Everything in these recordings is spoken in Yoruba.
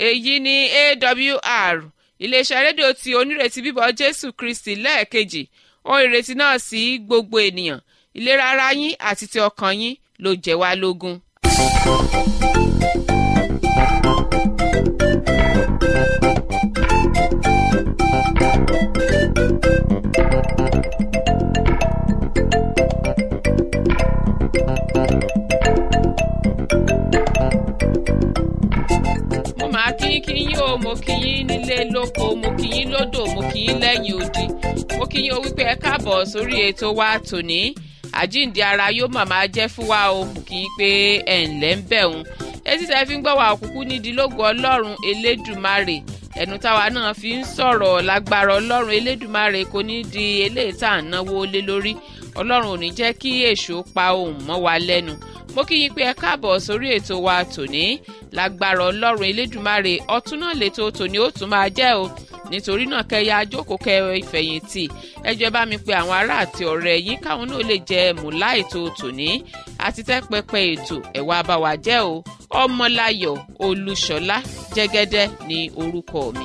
èyí ni awr iléeṣẹ́ rédíò tí onírètí bíbọ̀ jésù kristi lẹ́ẹ̀kejì ohun ìrètí náà sí gbogbo ènìyàn ìlera ara yín àti ti ọkàn yín ló jẹ́ wá lógún. mo máa kí yín kí yín o mo kí yín nílé lóko mo kí yín lódò mo kí yín lẹ́yìn odi mo kí yín o wípé ẹ káàbọ̀ sórí ètò wa tòní àjíǹde ara yóò màmá jẹ́ fún wa o mo kí yín pé ẹ̀ ǹlẹ́ ń bẹ̀ òun etí tẹ́ fi ń gbọ́ wa òkùnkù nídìí lógo ọlọ́run elédùmarè ẹnu táwa náà fi ń sọ̀rọ̀ lágbára ọlọ́run elédùmarè kò ní di eléyìí tá à ń náwó lé lórí ọlọ́run ò ní jẹ́ kí èṣù pa ohùn mọ́ wa lẹ́nu mo kí yín pé ẹ káàbọ̀ sórí ètò wa tòní lágbára ọlọ́run elédùmarè ọtún náà lètò tòní ó tún máa jẹ́ o nítorí náà kẹyà ajókòó kẹ ìfẹ̀yìntì ẹjọ́ bá mi pe àwọn ará àti ọ̀rẹ́ yín káwọn náà lè jẹ mùlá ètò tòní àti tẹ́pẹpẹ ètò ẹ̀wà àbáwá jẹ́ o ọmọláyọ̀ olúṣọlá jẹ́gẹ́dẹ́ ní orúkọ mi.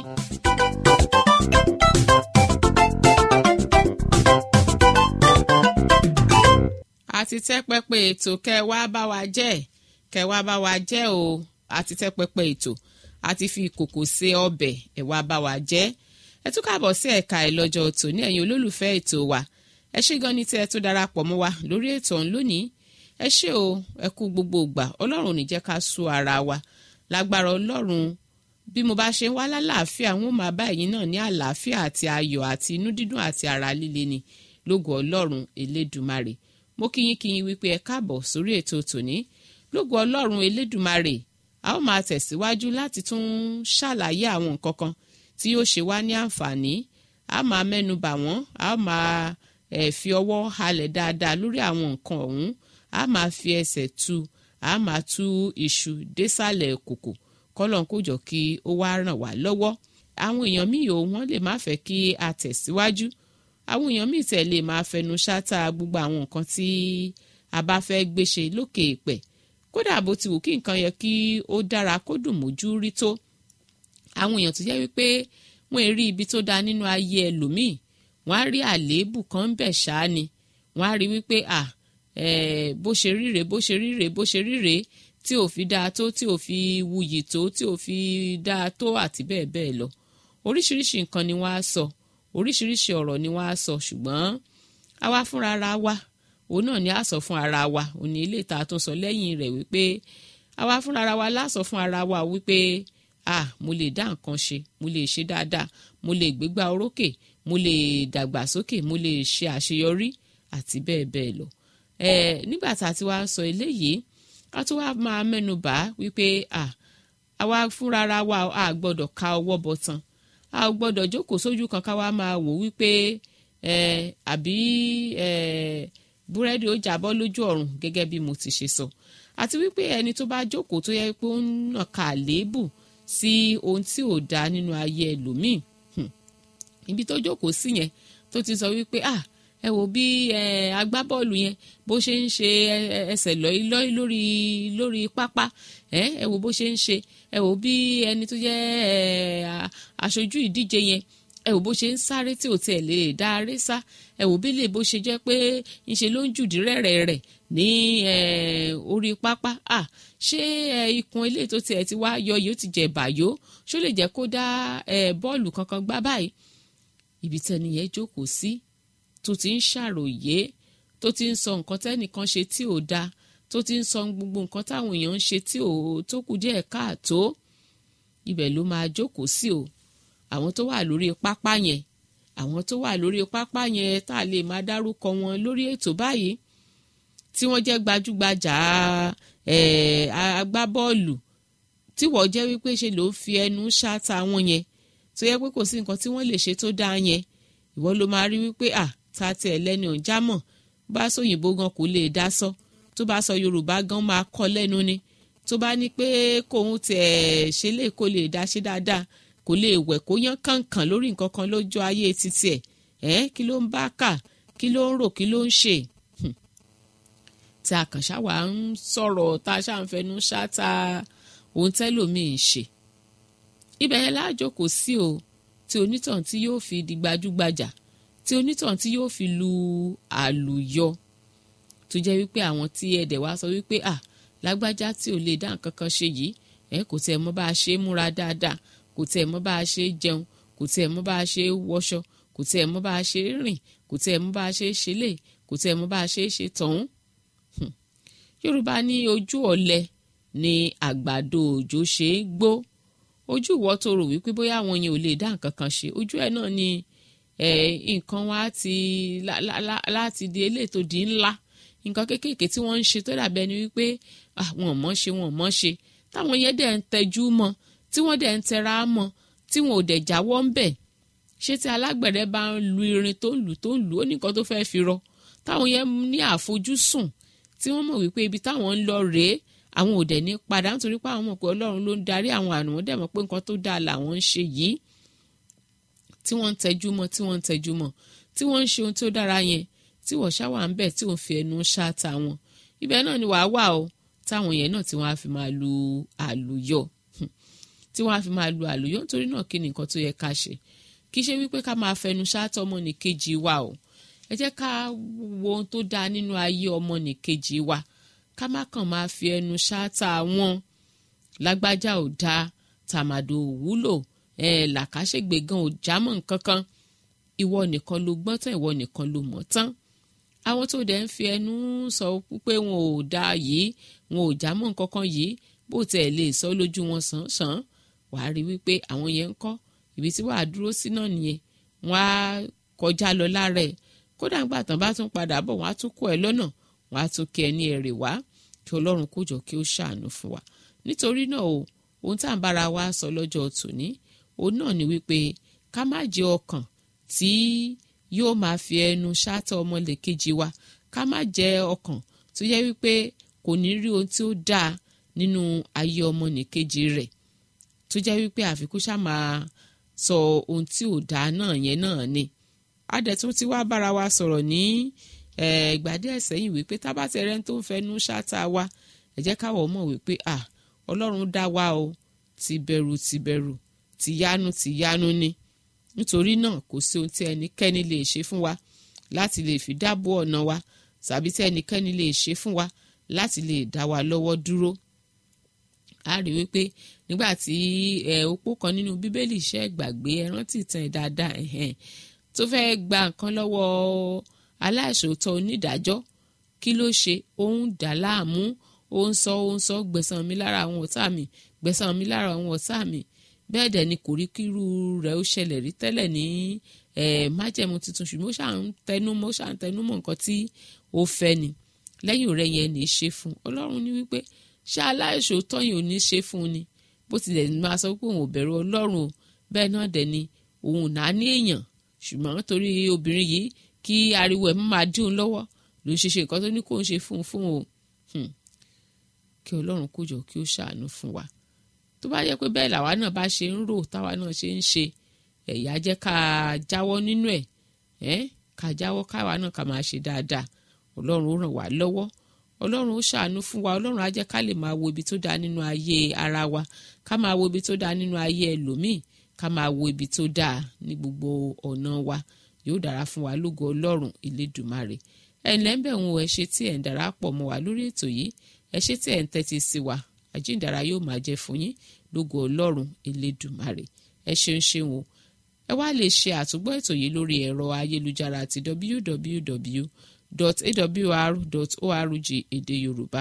àti tẹ́pẹpẹ ètò kẹwàá bá wa jẹ́ kẹwàá bá wa jẹ́ o àti tẹ́pẹpẹ ètò àti fi ìkòkò se ọbẹ̀ ẹ̀wà bá wa jẹ́ ẹ tún káàbọ̀ sí ẹ̀ka ẹ̀ lọ́jọ́ tòní ẹ̀yin olólùfẹ́ ètò wa ẹ ṣé gan ni tí ẹ tún darapọ̀ mọ́ wa lórí ètò ọ̀hún lónìí ẹ ṣé o ẹ kú gbogbo ìgbà ọlọ́run ò ní jẹ́ ká sú ara wa lágbára ọlọ́run bí mo bá ṣe ń wá lálàáfíà wọn ò máa bá ẹ̀yin náà ní àlàáfíà àti ayọ̀ àti inú dídùn àti ara líle ni lógo ọlọ́run elédùmarè mo kíyín kíyín wípé ẹ káàbọ̀ sórí ètò tòní lógo ọlọ́run elédùmarè a ó máa tẹ̀síwájú láti tún ṣàlàyé àwọn nǹkan kan tí yóò ṣe wá ní àǹfààní a máa mẹ́nu bà wọ́n a máa eh, fi ọwọ́ halẹ̀ dáadáa lórí àwọn nǹkan ọ̀hún a máa fi ẹsẹ̀ tu a máa tú iṣu désàlẹ̀ kòkò kọ́lọ́n kó jọ kí ó wá ràn wá lọ́wọ́ àwọn èèyàn míì ò wọ́n lè má fẹ́ kí a tẹ̀síwájú àwọn èèyàn míì tẹ̀ lè máa fẹnu ṣáta gbogbo àwọn nǹkan tí a bá fẹ́ gbé ṣe lókè èèpẹ̀ kódà bó ti wù kí nǹkan yẹ kí ó dára kó dùn mójú rí tó àwọn èèyàn tó jẹ́ wípé wọ́n rí ibi tó dáa nínú ayé ẹlòmíì wọ́n á rí àléébù kan ń bẹ̀ ṣáá ni wọ́n á rí wípé à bó ṣe ríre bó ṣe ríre bó ṣe ríre tí ò fi dáa tó tí ò fi wuyì tó tí ò fi dáa tó àti bẹ́ẹ̀ bẹ́ẹ̀ lọ oríṣiríṣi nǹkan ni wọ́n á sọ oríṣiríṣi ọ̀rọ̀ ni wọ́n á sọ ṣùgbọ́n àwa fúnra ara wa òun náà ni a sọ fún ara wa òun ni ilé ìta tó sọ lẹ́yìn rẹ̀ wípé àwa fúnra ara wa lásọ fún ara wa wípé ah mo lè dá nǹkan ṣe mo lè ṣe dáadáa mo lè gbégbá orókè mo lè dàgbàsókè mo lè ṣe àṣeyọrí àti bẹ́ẹ̀ bẹ́ẹ̀ lọ ẹ nígbà tá a ti wá sọ eléyìí a tún wá máa mẹ́nu bà wípé ah àwa fúnra ara wa a gbọ́dọ̀ ka ọwọ́ bọ̀ tán a gbọ́dọ̀ jókòó sójú kan ká wá máa wò wípé ẹ àbí ẹ búrẹ́dì ó jábọ́ lójú ọ̀run gẹ́gẹ́ bí mo ti ṣe sọ àti wípé ẹni tó bá jókòó tó yẹ pé ó ń nàka àléébù sí ohun tí ò dáa nínú ayé ẹlòmíì ibi tó jókòó sí yẹn tó ti sọ wípé ah ẹ wò bí agbábọ́ọ̀lù yẹn bó ṣe ń ṣe ẹsẹ̀ lọ́í lórí lórí pápá ẹ wò bó ṣe ń ṣe ẹ wò bí ẹni tó jẹ́ aṣojú ìdíje yẹn ẹ wò bó ṣe ń sáré tí ò tiẹ̀ lè dá aré sá ẹ wò bí lè bó ṣe jẹ́ pé ńṣe ló ń jùdí rẹ̀rẹ̀ rẹ̀ ní orí pápá à ṣé ikùn ilé tó tiẹ̀ ti wá yọ yìí ó ti jẹ̀ bàyó ṣó lè jẹ́ kó dá bọ́ọ̀lù kankan gbá báyìí ibi tẹ́ni yẹn jókòó sí tó ti ń ṣàròyé tó ti ń sọ nǹkan tẹ́nìkan ṣe tí ò dáa tó ti ń sọ gbogbo nǹkan táwọn èèyàn ń ṣe tí ò tó kù díẹ̀ káàtó ibẹ̀ ló máa jókòó sí o àwọn tó wà lórí pápá yẹn àwọn tó wà lórí pápá yẹn tá a lè máa dárúkọ wọn lórí ètò báyìí tí wọ́n jẹ́ gbajúgbajà agbábọ́ọ̀lù tí wọ́n jẹ́ wípé ṣe ló fi ẹnu ṣáta wọn yẹn tó yẹ pé kò sí nǹkan tí wọ́n lè ṣe tó dáa yẹn ìwọ ló máa rí wípé à ta tiẹ̀ lẹ́ni ọ̀n jámọ̀ bá sóyìnbó gan kò lè dá sọ tó bá sọ yorùbá gan máa kọ́ lẹ́nu ni tó bá ní pé kóun tiẹ̀ ṣe lè kó lè dá ṣe dáadáa kò lè wẹ̀ kó yán kàǹkàn lórí nǹkan kan lójú ayé títí ẹ̀ ẹ́ kí ló ń bá kà kí ló ń rò kí ló ń ṣe tí a kàn ṣáà wà ń sọ̀rọ̀ tá a ṣáà ń fẹnu ṣáta ohun tẹ́lòmíì ń ṣe ibẹ̀ yẹn lájókòó sí o tí onítàn tí yóò fi di gbajúgbajà tí onítàn tí yóò fi lu àlùyọ tó jẹ́ wípé àwọn tí ẹ̀dẹ̀ wá sọ wípé à lágbájá tí ò lè dá nǹkan kan ṣe yìí ẹ kò tiẹ̀ mọ̀ bá a ṣe é múra dáadáa kò tiẹ̀ mọ̀ bá a ṣe é jẹun kò tiẹ̀ mọ̀ bá a ṣe é wọṣọ kò tiẹ̀ mọ̀ bá a ṣe é rìn kò tiẹ̀ mọ̀ bá a ṣe é ṣe lè kò tiẹ̀ mọ̀ bá a ṣe é ṣe tọ̀hún. yorùbá ní ojú ọ̀lẹ ni àgbàdo òjò ṣe é gbó ojú ìwọ tó rò wípé bóyá àwọn yẹn ò lè dá nǹkan kan ṣe ojú ẹ náà ni nǹkan wa ti láti di eléyìí tó di ńlá nǹkan kéékèèké tí wọ́n ń ṣe tó dàbí ẹni wípé àwọn mọ̀ ṣe wọn mọ̀ ṣe táwọn yẹn dẹ̀ ń tẹjú mọ́ tí wọ́n dẹ̀ ń tẹra mọ́ tí wọn ò dẹ̀ jáwọ́ ń bẹ̀ ṣé tí alágbẹ̀dẹ bá ń lu irin tó ń lù tó ń lù ó ní nǹkan tó fẹ́ fi rọ táwọn yẹn ní àfojúsùn tí wọ́n mọ̀ wípé ibi táwọn ń lọ rèé àwọn ò dẹ̀ ní padà nítorí pé àwọn mọ̀ pé ọlọ́run ló ń darí àwọn àrùn wọn dẹ̀ mọ̀ pé nǹkan tó dáa làwọn ń ṣe yìí tí wọ́n ń tẹjú mọ́ tí wọ́n ń tẹjú mọ́ tí wọ́n ń ṣe ohun tó dára yẹn tí wọ́n ṣáwà ń bẹ̀ tí wọ́n fi ẹnu ṣáàtà wọn ibẹ̀ náà ni wàá wà o táwọn yẹn náà tí wọ́n á fi máa lu àlùyọ tí wọ́n á fi máa lu àlùyọ nítorí náà kí ni nǹkan tó yẹ ká ṣe kì í ṣe wípé ká máa fẹnu ṣáàtà ọmọnìkejì wa o ẹ jẹ́ ká wo ohun tó dáa nínú ayé ọmọnìkejì wa ká má kàn máa fi ẹnu ṣáàtà wọn lágbájá ò dáa tàmàdò ò wúlò ẹ làkàṣègbè gan ò jámọ́ nǹkan kan ìwọ nìkan ló gbọ́n tán ìwọ nìkan ló mọ̀ tán àwọn tó dẹ̀ ń fi ẹnu sọ pé wọn ò dáa yìí wọn ò jámọ́ nǹkan kan yìí bó tiẹ̀ lè sọ lójú wọn sàn sàn wàá rí wípé àwọn yẹn ń kọ́ ibi tí wàá dúró sí náà nìyẹn wọ́n á kọjá lọ lára ẹ̀ kódà ńgbà tán bá tún padà bọ̀ wọ́n á tún kó ẹ lọ́nà wọ́n á tún kí ẹ ní ẹ̀rẹ̀ wá kí ọlọ́run kó jọ kí ó ṣàánú fún wa nítorí náà o ohun tá à ń bára wa sọ lọ́jọ́ tòní òun náà ni wípé ká má jẹ́ ọkàn tí yóò máa fi ẹnu ṣáàtọ̀ ọmọlẹ̀kejì wa ká má jẹ́ ọkàn tó yẹ wípé kò ní rí ohun tí ó dáa nínú ayé ọmọnìkejì rẹ̀ tó jẹ́ wípé àfikún ṣá máa sọ ohun tí ò dáa náà yẹn náà ni adẹ̀tún ti wá bára wa sọ̀rọ̀ ní ìgbà díẹ̀ sẹ́yìn wípé tábàtẹ̀rẹ́ tó ń fẹnu ṣáàtà wa ẹ jẹ́ káwọ̀ mọ̀ wípé à ọlọ́run dá wa o ti bẹ̀rù ti bẹ̀rù ti yánu ti yánu ni nítorí náà kò sí ohun tí ẹnikẹ́ni lè ṣe fún wa láti lè fi dáàbò ọ̀nà wa tàbí tí ẹnikẹ́ni lè ṣe fún wa láti lè dá wa lọ́wọ́ dúró a rí wípé nígbà tí opó kan nínú bíbélì iṣẹ́ gbàgbé ẹ rántí ìtàn ẹ̀ dáadáa tó fẹ́ẹ́ gba nǹkan lọ́wọ́ aláìṣòótọ́ onídàájọ́ kí ló ṣe ó ń dà láàmú ó ń sọ ó ń sọ gbẹ̀san mi lára àwọn ọ̀tá mi gbẹ̀san mi lára àwọn ọ̀tá mi bẹ́ẹ̀ dẹ̀ ni kò rí kírú rẹ̀ ó ṣẹlẹ̀ rí tẹ́lẹ̀ ní májẹ̀mú tuntun ṣùgbọ́n ó ṣà ń tẹnu mọ́ ó ṣà ń tẹnu mọ́ nǹkan tí ó fẹ́ ni lẹ́yìn rẹ̀ yẹn ní í ṣe fún ọlọ́run ní wípé ṣé aláìṣòótọ́ yìí ò ní ṣe fún ni bó tilẹ̀ máa sọ pé òun ò bẹ̀rù ọlọ́run o bẹ́ẹ̀ náà dẹ̀ ni òun ò náà ní èèyàn ṣùgbọ́n torí obìnrin yìí kí ariwo ẹ̀ máa dín òun lọ́wọ́ ló ń ṣe ṣe nǹkan tó ní kó ń ṣe fún un fún o kí ọlọ́run kó jọ kí ó ṣàánú fún wa tó bá yẹ pé bẹ́ẹ̀ làwa náà bá ṣe ń rò táwa náà ṣe ń ṣe ẹ̀yà jẹ́ ká jáwọ́ nínú ẹ̀ ẹ́ ká jáwọ́ káwa náà ká máa ṣe dáadáa ọlọ́run ó ràn wá lọ́wọ́ ọlọ́run ó ṣàánú fún wa ọlọ́run á jẹ́ ká lè máa wo ibi tó dáa nínú ayé ara wa ká máa wo ibi tó dáa nínú ayé ẹlòmíì ká máa wo ibi tó dáa ní gbogbo ọ̀nà wa yóò dára fún wa lógo ọlọ́run ìlédùmarè ẹ̀ ǹlẹ́ ń bẹ̀ wọn ẹ ṣe tí ẹ̀ ń darapọ̀ mọ́ wa lórí ètò yìí ẹ ṣe tí ẹ̀ ń tẹ́tí sí wa àjíǹdàrà yóò máa jẹ́ fún yín lógo ọlọ́run ìlédùmarè ẹ ṣeun ṣeun o ẹ wá lè ṣe àtúgbọ́ ètò yìí lórí ẹ̀rọ ayélujára àti www.awr.org èdè yorùbá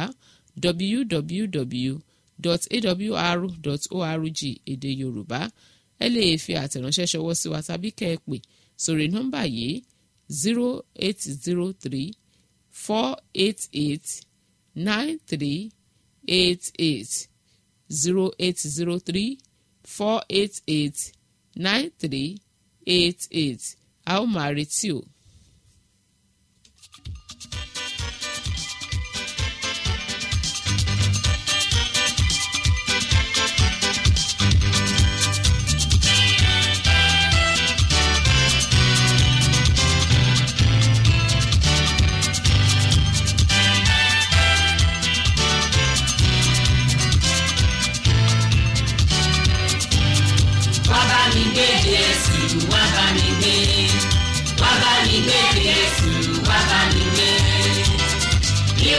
www.awr.org èdè yorùbá ẹ lè fi àtẹ̀ránṣẹ́ ṣọwọ́ sí wa tàbí kẹ́ ẹ pè sórí nọ́mbà yìí zero eight zero three four eight eight nine three eight eight zero eight zero three four eight eight nine three eight eight a ó máa retí o.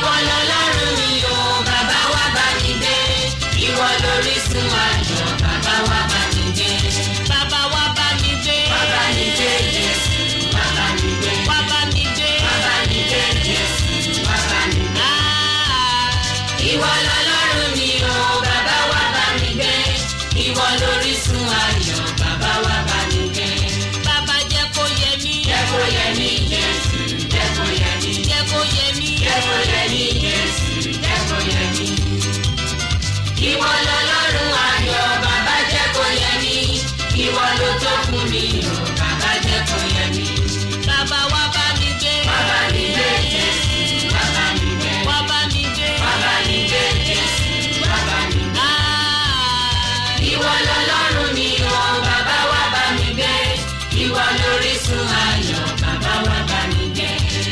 ìwọ lọlọ́run mi o bàbá wa bá mi gbé ìwọ lórísun ayọ̀ bàbá wa bá mi gbé. bàbá wa bá mi gbé. bàbá mi gbé jésù bàbá mi gbé. wá bá mi gbé. bàbá mi gbé jésù bàbá mi gbé. Ah, ìwọ lọlọ́run mi o bàbá wa bá mi gbé ìwọ lórísun ayọ̀ bàbá wa bá mi gbé. bàbá jẹ́ kó yẹ mí. jẹ́ kó yẹ mí jésù jẹ́ kó yẹ mí. jẹ́ kó yẹ mí. jẹ́ kó yẹ mí jésù jẹ́ kó yẹ mí. ìwọ lọlọ́run ayọ̀ bàbá jẹ́ kó yẹ mí ìwọ ló tó fún mi o bàbá jẹ́ kó yẹ mí. bàbá wa bá mi gbé. bàbá mi gbé jésù bàbá mi gbé. wá bá mi gbé. bàbá mi gbé jésù bàbá mi gbé. Ah, ìwọ lọlọ́run mi o bàbá wa bá mi gbé ìwọ lórísun ayọ̀ bàbá wa bá mi gbé.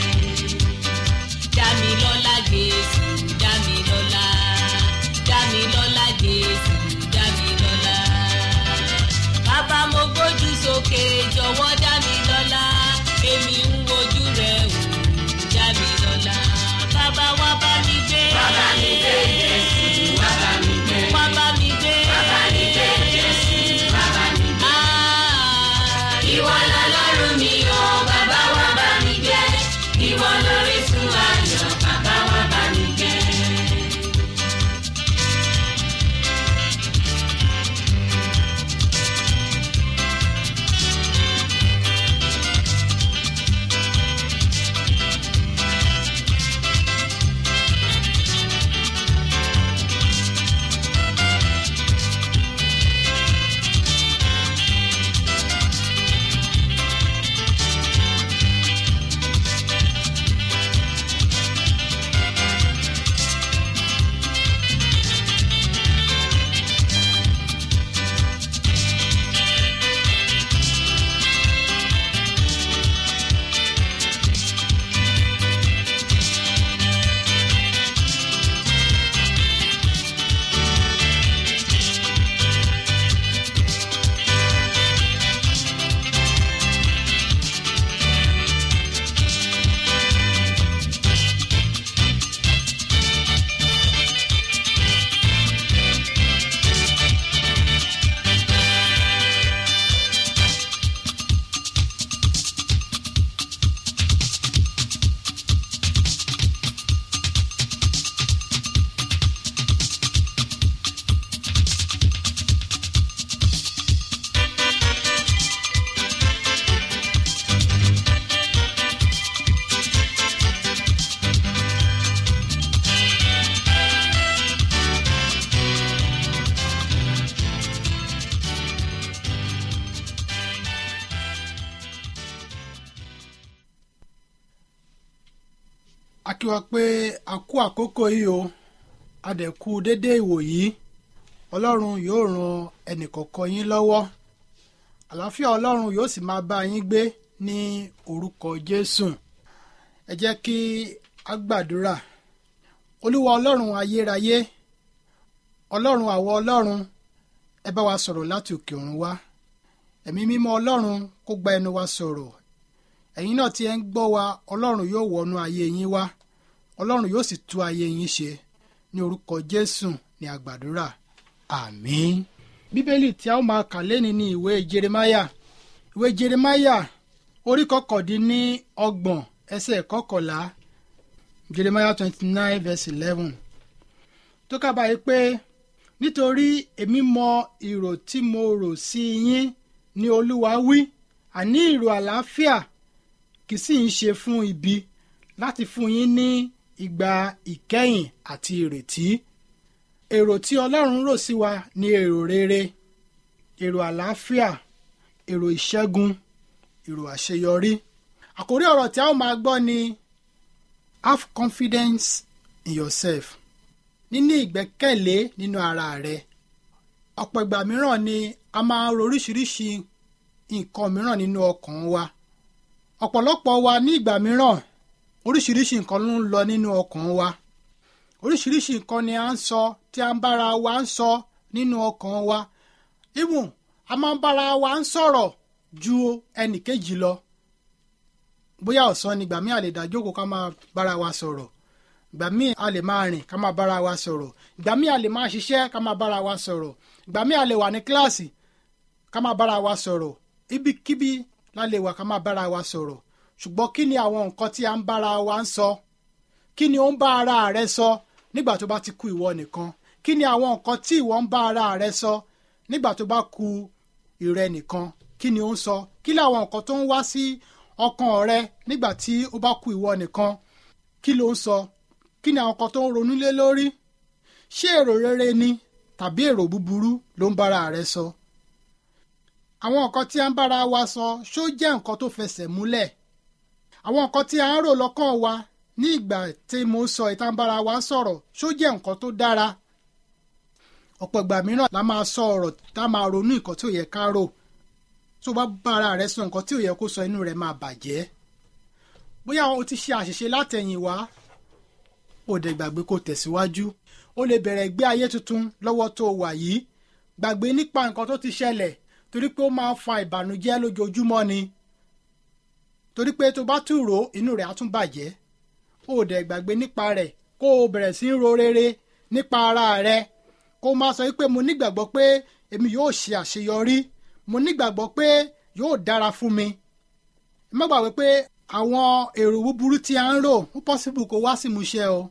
Dámilọ́lá Jésù Dámilọ́lá Dámilọ́lá Jésù Dámilọ́lá. Bàbá mo gbójú sókè jọ̀wọ́ Dámilọ́lá èmi ń wojú rẹ̀ wò Dámilọ́lá. Bàbá wa bá mi gbé. bàbá mi gbé jésù bàbá mi gbé. Wá bá mi gbé. bàbá mi gbé jésù bàbá mi gbé. Ah, ìwọ lọlọ́run mi o bàbá wa bá mi gbé ìwọ lórísun ayọ̀ bàbá wa bá mi gbé. a kí wa pé a kú àkókò yìí o a dẹ̀ kú dédé ìwò yìí ọlọ́run yóò ran ẹnìkọ̀ọ̀kan yín lọ́wọ́ àlàáfíà ọlọ́run yóò sì máa bá yín gbé ní orúkọ jésù ẹ jẹ́ kí a gbàdúrà olúwa ọlọ́run ayérayé ọlọ́run àwọ ọlọ́run ẹ bá wa sọ̀rọ̀ láti òkè ọ̀run wá ẹ̀mí mímọ́ ọlọ́run kó gba ẹnu wa sọ̀rọ̀ ẹ̀yin náà tí ẹ ń gbọ́ wa ọlọ́run yóò wọnú ayé yín wá ọlọ́run yóò sì tú ayé yín ṣe ní orúkọ jésù ní àgbàdúrà àmín. bíbélì tí a ó máa kà lẹ́ni ní ìwé jeremáyà ìwé jeremáyà orí kọkàndínní ọgbọ̀n ẹsẹ̀ kọkànlá jeremáyà twenty nine verse eleven tó kábàáyé pé nítorí èmi mọ ìrò tí mo rò sí yín ní olúwa wí àní ìrò àlàáfíà kì í sì ń ṣe fún ibi láti fún yín ní ìgbà ìkẹyìn àti ìrètí èrò tí ọlọ́run rò sí wa ní èrò rere èrò àlàáfíà èrò ìṣẹ́gun èrò àṣeyọrí àkórí ọ̀rọ̀ tí a ó máa gbọ́ ni have confidence in yourself níní ìgbẹ́kẹ̀lé nínú ara rẹ ọ̀pọ̀ ìgbà mìíràn ni a máa ń ro oríṣiríṣi nǹkan mìíràn nínú ọkàn wa ọ̀pọ̀lọpọ̀ wa ní ìgbà mìíràn oríṣiríṣi nǹkan ló ń lọ nínú ọkàn wa oríṣiríṣi nǹkan ni à ń sọ tí a ń bára wa ń sọ nínú ọkàn wa even a máa ń bára wa ń sọ̀rọ̀ ju ẹnì kejì lọ bóyá ọ̀sán nígbà míì a lè dá jókòó ká máa bára wa sọ̀rọ̀ ìgbà míì a lè máa rìn ká máa bára wa sọ̀rọ̀ ìgbà míì a lè máa ṣiṣẹ́ ká máa bára wa sọ̀rọ̀ ìgbà míì a lè wà ní kíláàsì ká máa bára wa sọ̀rọ̀ ibikíbi la lè wà ká máa bára wa sọ̀rọ̀ ṣùgbọ́n kí ni àwọn nǹkan tí a ń bára wa ń sọ kí ni ó ń bá ara rẹ sọ nígbà tó bá ti kú ìwọ nìkan kí ni àwọn nǹkan tí ìwọ ń bá ara rẹ sọ nígbà tó bá kú ìrẹ nìkan kí ni ó ń sọ kí ni àwọn nǹkan tó ń wá sí ọkàn rẹ nígbà tí ó bá kú ìwọ nìkan kí ló ń sọ kí ni àwọn nǹkan tó ń ronú lé lórí ṣé èrò rere ni tàbí èrò búburú ló ń bára rẹ sọ àwọn nǹkan tí a ń bára wa sọ ṣó jẹ́ nǹkan tó fẹsẹ̀ múlẹ̀ àwọn nǹkan tí a ń rò lọ́kàn wa ní ìgbà tí mo ń sọ ìta ń bára wa sọ̀rọ̀ ṣó jẹ́ nǹkan tó dára ọ̀pọ̀ ìgbà mìíràn la máa sọ ọ̀rọ̀ tá a máa ronú nǹkan tí ò yẹ ká rò tó bá bára rẹ sọ nǹkan tí ò yẹ kó sọ inú rẹ máa bàjẹ́ bóyá o ti ṣe àṣìṣe látẹ̀yìn wá ó dẹ̀ gbàgbé kó tẹ̀síwájú ó lè bẹ̀rẹ̀ gbé ayé tuntun lọ́wọ́ tó wà yìí gbàgbé nípa nǹkan tó ti ṣẹlẹ̀ torí pé ó máa ń fa ìbànújẹ́ lójoojúmọ́ ni torí pé tó bá tún rò inú rẹ̀ á tún bàjẹ́ ó dẹ̀ gbàgbé nípa rẹ̀ kó o bẹ̀rẹ̀ sí í ro rere nípa ara rẹ̀ kó o máa sọ wípé mo nígbàgbọ́ pé èmi yóò ṣe àṣeyọrí mo nígbàgbọ́ pé yóò dára fún mi ẹ má gbàgbé pé àwọn èrò búburú tí a ń rò ó pọ́sibú kó wá sí ìmúṣẹ o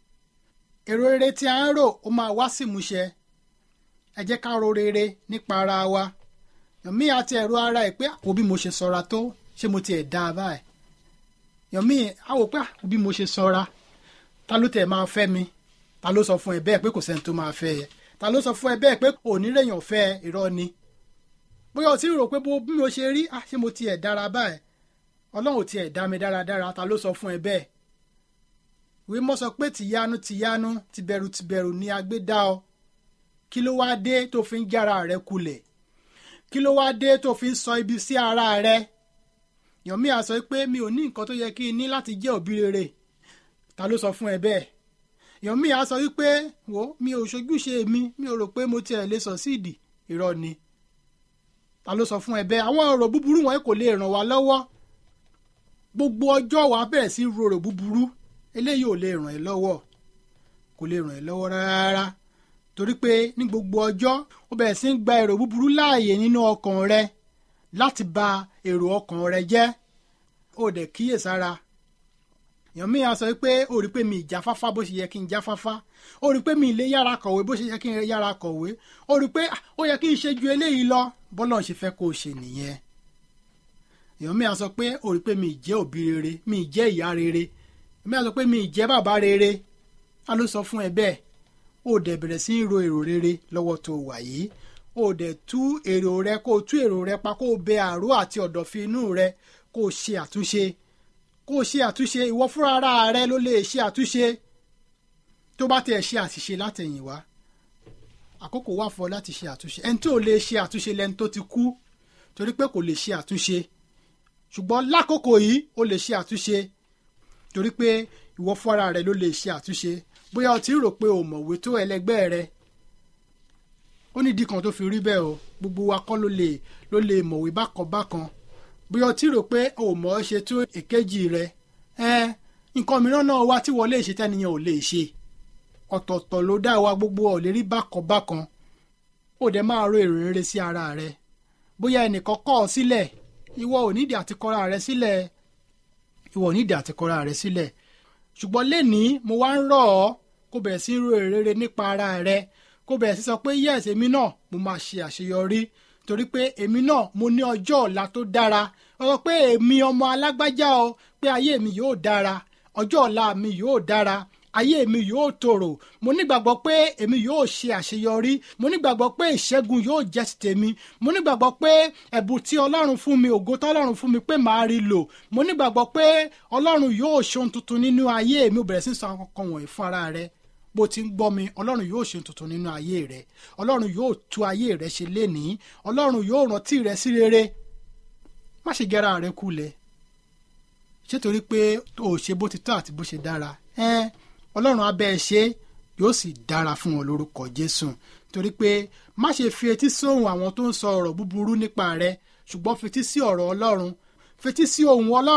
èrò rere tí a ń rò ó máa wá sí ìmúṣẹ ẹ jẹ́ ká ro rere nípa ara wa yọ̀mí àti ẹ̀rọ ara ẹ̀ pé àpò bí mo ṣe sọra tó ṣé mo tiẹ̀ dá a báyìí yọ̀mí àwò pé àpò bí mo ṣe sọra ta ló tẹ̀ máa fẹ́ mi ta ló sọ fún ẹ bẹ́ẹ̀ pé kò sẹ́ni tó máa fẹ́ ẹ ta ló sọ fún ẹ bẹ́ẹ̀ pé onírèyàn fẹ́ irọ́ ni bóyá o ti rò pé bí mo ṣe rí ah ṣé mo tiẹ̀ dára báyìí ọlọ́run tiẹ̀ dá mi dáradára ta ló sọ fún ẹ bẹ́ẹ̀ ìwé mọ́ sọ pé tìyanu tìyanu tìbẹ̀rù tìbẹ̀rù ni a gbé dá ọ kí ló wáá dé tó fi ń jára rẹ kulẹ̀ kí ló wáá dé tó fi ń sọ ibi sí ara rẹ yọ̀mí a sọ pé mi ò ní nǹkan tó yẹ kí n ní láti jẹ́ òbí rere ta ló sọ fún ẹ bẹ́ẹ̀ yọ̀mí a sọ wípé wo mi ò ṣojúṣe mi mi ò rò pé mo tiẹ̀ lè sọ síìdì irọ́ ni ta ló sọ fún ẹ bẹ́ẹ̀ àwọn ọ̀rọ̀ búburú wọn kò lè ràn wá lọ́wọ́ gbogbo ọjọ́ wa bẹ̀rẹ̀ sí rorò búburú eléyìí ò lè ràn ẹ́ lọ́wọ́ kò lè ràn ẹ́ lọ́wọ́ rárá torí pé ní gbogbo ọjọ́ ó bẹ̀rẹ̀ sí ń gba èrò búburú láàyè nínú ọkàn rẹ láti ba èrò ọkàn rẹ jẹ́ ó dẹ̀ kíyèsára èèyàn mi á sọ pé ó rí pé mi ìjáfáfá bó ṣe yẹ kí n jáfáfá ó rí pé mi ilé yára kọ̀wé bó ṣe yẹ kí n yára kọ̀wé ó rí pé ó yẹ kí n ṣe ju eléyìí lọ bọ́lá ṣe fẹ́ kó o ṣe nìyẹn èèyàn mi á sọ pé ó rí pé mi ìjẹ́ òbí rere mi ìjẹ́ ìyá rere èmi á sọ pé mi ìjẹ́ bàbá rere ta ló sọ fún ẹ bẹ́ẹ̀ ó dẹ̀ bẹ̀rẹ̀ sí í ro èrò rere lọ́wọ́ tó wà yìí ó dẹ̀ tú èrò rẹ kó o tú èrò rẹ pa kó o bẹ àrò àti ọ̀dọ̀fin inú rẹ kó o ṣe àtúnṣe kó o ṣe àtúnṣe ìwọ fúnra ara rẹ ló lè ṣe àtúnṣe tó bá tẹ̀ ṣe àṣìṣe látẹ̀yìnwá àkókò wà fún ọ láti ṣe àtúnṣe ẹni tó lè ṣe àtúnṣe lẹni tó ti kú torí pé kò lè ṣe àtúnṣe ṣùgbọ́n lákòókò yìí ó lè ṣe àtúnṣe torí pé ìwọ fúnra rẹ ló lè ṣe àtúnṣe bóyá o ti rò pé o mọ̀wé tó ẹlẹgbẹ́ rẹ ó nídìí kan tó fi rí bẹ́ẹ̀ o gbogbo wa kọ́ ló lè ló lè mọ̀wé bákan bákan bóyá o ti rò pé o mọ̀ ọ́ ṣe tó èkejì rẹ ẹ nǹkan mìíràn náà wá tí wọ́n lè ṣe tẹ́niyàn ò lè ṣe ọ̀tọ̀ọ̀tọ̀ ló dá wa gbogbo ọ̀ lè rí bákan bákan ó dẹ̀ máa ro èrò rere sí ara rẹ bóyá ẹnìkan kọ̀ ọ́ sílẹ̀ ìwọ ò nídìí àti kọ́ra rẹ sílẹ̀ ìwọ ò nídìí àti kọ́ra rẹ sílẹ̀ ṣùgbọ́n lénìí mo wá ń rọ̀ ọ́ kó bẹ̀rẹ̀ sí ro èrò rere nípa ara rẹ kó bẹ̀rẹ̀ sí sọ pé yes èmi náà mo máa ṣe àṣeyọrí torí pé èmi náà mo ní ọjọ́ ọ̀la tó dára ọ̀rọ̀ pé èmi ọmọ alágbájá o pé ayé mi yóò dára ọjọ́ ọ̀la mi yóò dára ayé mi yóò tòrò mo nígbàgbọ́ pé èmi yóò ṣe àṣeyọrí mo nígbàgbọ́ pé ìṣẹ́gun yóò jẹ́ ti tèmi mo nígbàgbọ́ pé ẹ̀bùn tí ọlọ́run fún mi ògo tọ́lọ́run fún mi pé màá rí lò mo nígbàgbọ́ pé ọlọ́run yóò ṣe ohun tuntun nínú ayé mi ò bẹ̀rẹ̀ sí sọ àwọn kankan wọ̀nyí fún ara rẹ bó ti ń gbọ́ mi ọlọ́run yóò ṣe tuntun nínú ayé rẹ ọlọ́run yóò tú ayé rẹ ṣe lénìí ọlọ́run yóò rántí rẹ sí rere má ṣe gẹ́ra rẹ kulẹ̀ ṣé torí pé o ṣe bó ti tọ́ àti bó ṣe dára ẹ́ẹ́ ọlọ́run abẹ́ ẹ ṣe yóò sì dára fún wọn lórúkọ jésù torí pé má ṣe fi etí sóhun àwọn tó ń sọ ọ̀rọ̀ búburú nípa rẹ ṣùgbọ́n fetí sí ọ̀rọ̀ ọlọ́run fetí sí ohun ọlọ́run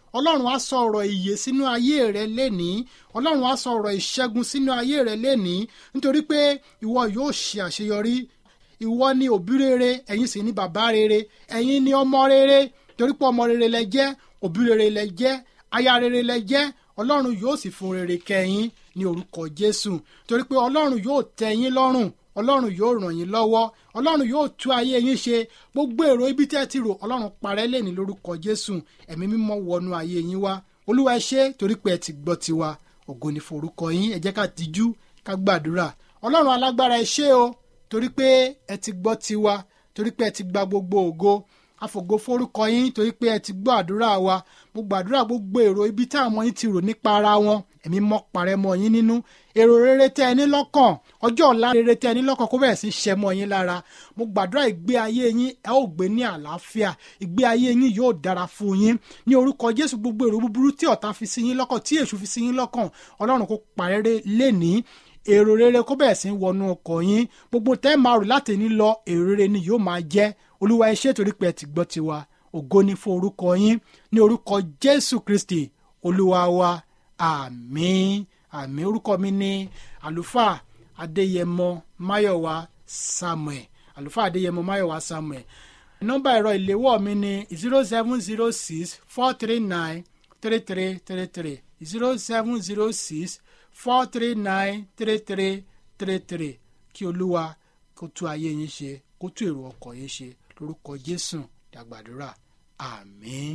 ọlọ́run á sọ ọ̀rọ̀ ìyè sínú ayé rẹ lénìí ọlọ́run á sọ ọ̀rọ̀ ìṣẹ́gun sínú ayé rẹ lénìí nítorí pé ìwọ yóò ṣe àṣeyọrí ìwọ ni òbí rere ẹ̀yin sì ni bàbá rere ẹ̀yin ni ọmọ rere torí pé ọmọ rere lẹ jẹ́ òbí rere lẹ jẹ́ aya rere lẹ jẹ́ ọlọ́run yóò sì fún rere kẹ́yìn ní orúkọ jésù torí pé ọlọ́run yóò tẹ́ yín lọ́rùn ọlọ́run yóò ràn yín lọ́wọ́ ọlọ́run yóò tú ayé yín ṣe gbogbo èrò ibi tẹ́ ti rò ọlọ́run parẹ́ lẹ́ni lórúkọ jésù ẹ̀mí mímọ́ wọnú ayé yín wá olúwa ẹ ṣé torí pé ẹ ti gbọ́ tiwa ògo ni forúkọ yín ẹ jẹ́ ká tijú ká gbàdúrà ọlọ́run alágbára ẹ ṣé o torí pé ẹ ti gbọ́ tiwa torí pé ẹ ti gba gbogbo ògo àfògo forúkọ yín torí pé ẹ ti gbọ́ àdúrà wa mo gbàdúrà gbogbo èrò ibi tí àwọn yín ti rò nípa ara wọn ẹ̀mí mọ́ parẹ́ mọ́ yín nínú èrò rere tẹ́ ẹ ní lọ́kàn ọjọ́ ọ̀la rere tẹ́ ẹ ní lọ́kàn kó bẹ̀rẹ̀ sí ṣẹ mọ́ yín lára mo gbàdúrà ìgbé ayé yín ẹ ó gbé ní àlàáfíà ìgbé ayé yín yóò dára fún yín ní orúkọ jésù gbogbo èrò búburú tí ọ̀tá fi sí yín lọ́kàn tí èṣù fi sí yín lọ́kàn ọlọ́run kó parẹ́ lénìí èrò rere kó bẹ̀rẹ̀ sí wọnú ọkọ̀ yín gbogbo tẹ́ máa rò láti ní lọ èrò rere ni yóò máa jẹ́ olúwa ẹ ṣé torí pé ẹ ti gbọ́ tiwa ògo ni fún orúkọ yín ní orúkọ jésù kristi olúwa wa àmín àmín orúkọ mi ní àlùfáà adéyẹmọ máyọ̀wá samuel àlùfáà adéyẹmọ máyọ̀wá samuel nọ́mbà ẹ̀rọ ìléwọ́ mi ní zero seven zero six four three nine three three three three zero seven zero six four three nine three three three three kí olúwa kó tú ayé yín ṣe kó tú èrò ọkọ̀ yín ṣe lórúkọ jésù dàgbàdúrà àmín.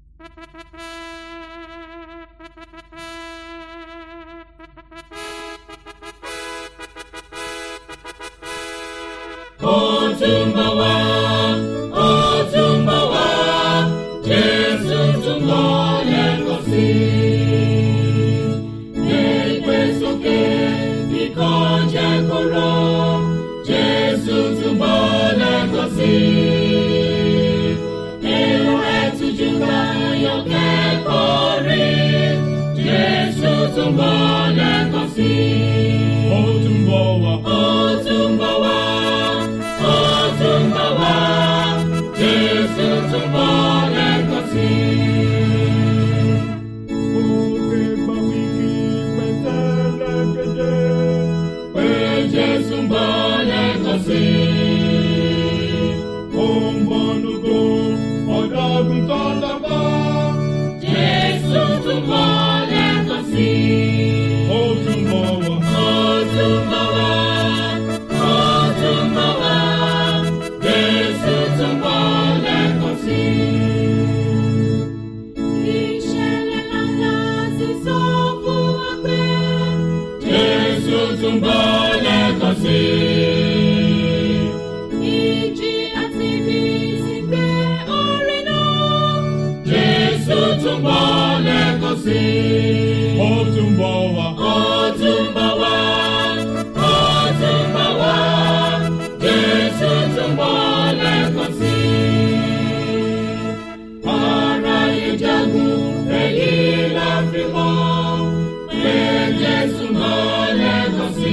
ó tún bọ̀ wá ó tún bọ̀ wá jésù tún bọ̀ lẹ́ẹ̀kan sí i. gbégbé sókè ikọ̀ jẹ́ kóró jésù tún bọ̀ lẹ́ẹ̀kan sí i. èrò ẹ̀tújú ká yọ kẹ́kọ̀ọ́ rí jésù tún bọ̀ lẹ́ẹ̀kan sí i. ó tún bọ̀ wá. ó tún bọ̀ wá ó tún bọ̀ wá jésù tún bọ̀ lẹ́ẹ̀kan sí i. Òkè gba wíkì pẹ̀tẹ́lẹ̀ kéde. pé jésù ń bọ̀ lẹ́ẹ̀kan sí i. Ó ń bọ̀ lógo ọ̀dọ́gun tó lọ́gbọ́. jésù tún bọ̀ lẹ́ẹ̀kan sí i. Ó tún bọ̀ wá. ó tún bọ̀ wá ó tún bọ̀ wá jésù tún bọ̀ lẹ́ẹ̀kan sí i. ìṣẹ̀lẹ̀ ńlá ti sọ fún wa pé jésù tún bọ̀ lẹ́ẹ̀kan sí i. ìjì àti ibi sì gbé orí náà. jésù tún bọ̀ lẹ́ẹ̀kan sí i. Ó tún bọ̀ wá. Ó tún bọ̀ wá, ó tún bọ̀ wá, Jésù tún bọ̀ lẹ́ẹ̀kan sí i. Aráyé jagun, èyí la fi mọ̀, pé Jésù bọ̀ lẹ́ẹ̀kan sí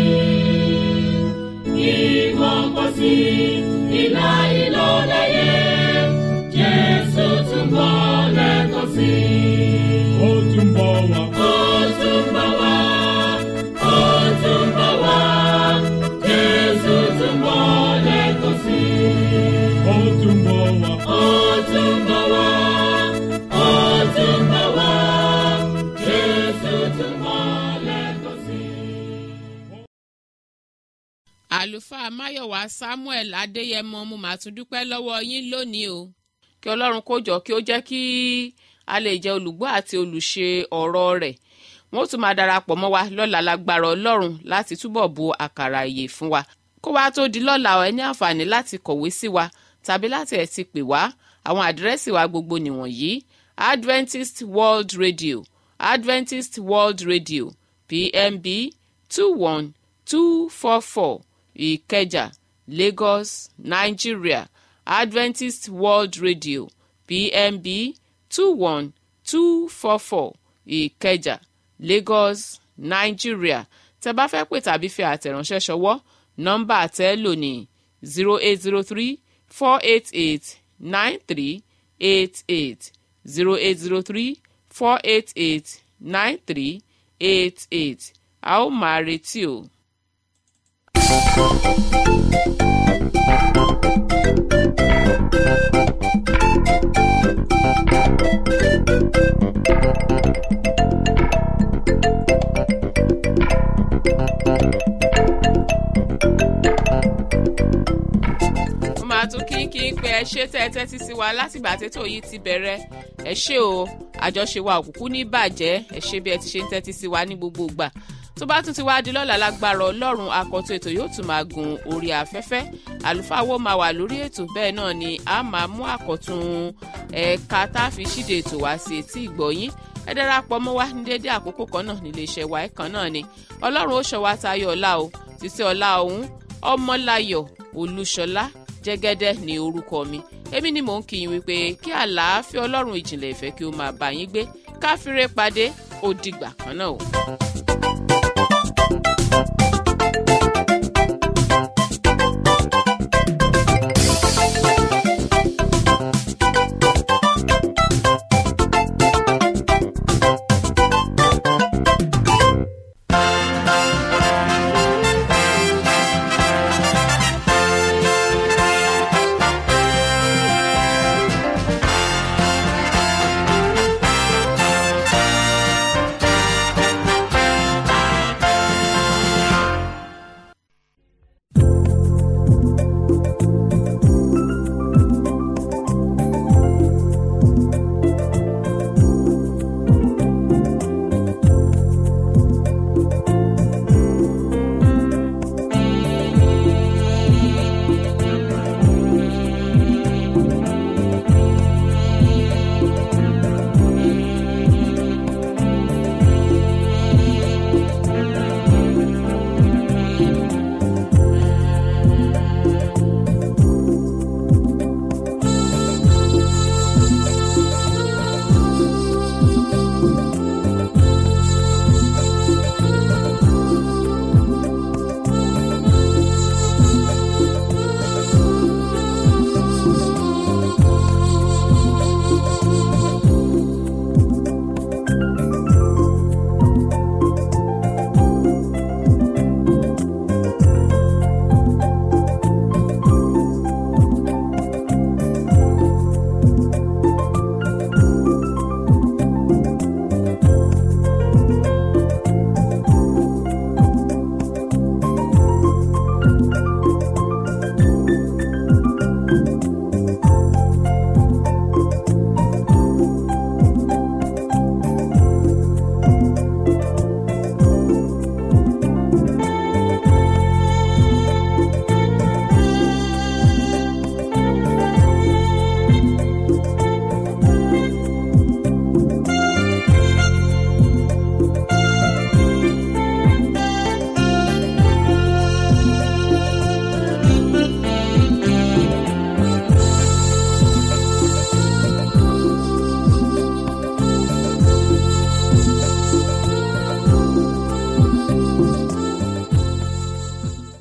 i. Ìmọ̀ pọ̀ sí ìlà ìlò lẹ́yẹ, Jésù tún bọ̀ lẹ́ẹ̀kan sí i. Ó tún bọ̀ wá. Ó tún bọ̀ wá, ó tún bọ̀ wá, Jésù tún bọ̀ lẹ́ẹ̀kan sí i. Ó tún bọ̀ wá. Ó tún bọ̀ wá, ó tún bọ̀ wá, Jésù tún bọ̀ lẹ́ẹ̀kan sí i. àlùfáà máyọ̀wá samuel adéyẹmọ mo máa tún dúpẹ́ lọ́wọ́ yín lónìí o kí ọlọ́run kó jọ kí ó jẹ́ kí a lè jẹ́ olùgbọ́ àti olùṣe ọ̀rọ̀ rẹ̀ wọ́n ó tún máa darapọ̀ mọ́ wa lọ́la lágbára ọlọ́run láti túbọ̀ bu àkàrà ìyè fún wa kó wá tó di lọ́la ẹ ní àǹfààní láti kọ̀wé sí wa tàbí láti ẹ̀ ti pè wá àwọn àdírẹ́sì wa gbogbo nìwọ̀nyí adventist world radio adventist world radio pmb two one two four four ìkẹjà lagos nigeria adventist world radio pmb two one two four four ìkẹjà lagos nigeria tẹ́ bá fẹ́ pè tàbí fi àtẹ̀ránṣẹ́ ṣọwọ́ nọ́mbà tẹ́ lò ní zero eight zero three four eight eight nine three eight eight zero eight zero three four eight eight nine three eight eight a ó máa retí o. mo máa tún kí kí n pé ẹ ṣe tẹ́ ẹ tẹ́tí sí wa látìgbà tètò yìí ti bẹ̀rẹ̀ ẹ ṣé o àjọṣe wa òkùnkùn ní bàjẹ́ ẹ ṣé bí ẹ ti ṣe ń tẹ́tí sí wa ní gbogbo ìgbà tó bá tún ti wá di lọ́la lágbára ọlọ́run akọ̀tún ètò yóò tún máa gun orí afẹ́fẹ́ àlùfáà wo máa wà lórí ètò bẹ́ẹ̀ náà ni a máa mú àkọ̀tún ẹ̀ka tá a fi ṣíde ètò wá sí etí ìgbọ̀yín ẹ darapọ̀ mọ́ wa ní déédéé àkókò kan náà nílé iṣẹ́ wa ẹ̀kan náà ni ọlọ́run ó ṣọ́ wa tayọ ọ̀la o títí ọ̀la ọ̀hún ọmọláyọ̀ olúṣọlá jẹ́gẹ́dẹ́ ní orúkọ mi èmi ni mò ń kí yín wípé kí àlàáfíà ọlọ́run ìjìnlẹ̀ ìfẹ́ kí ó máa bá yín gbé káfíńrẹ́ pàdé ó dìgbà kan náà o.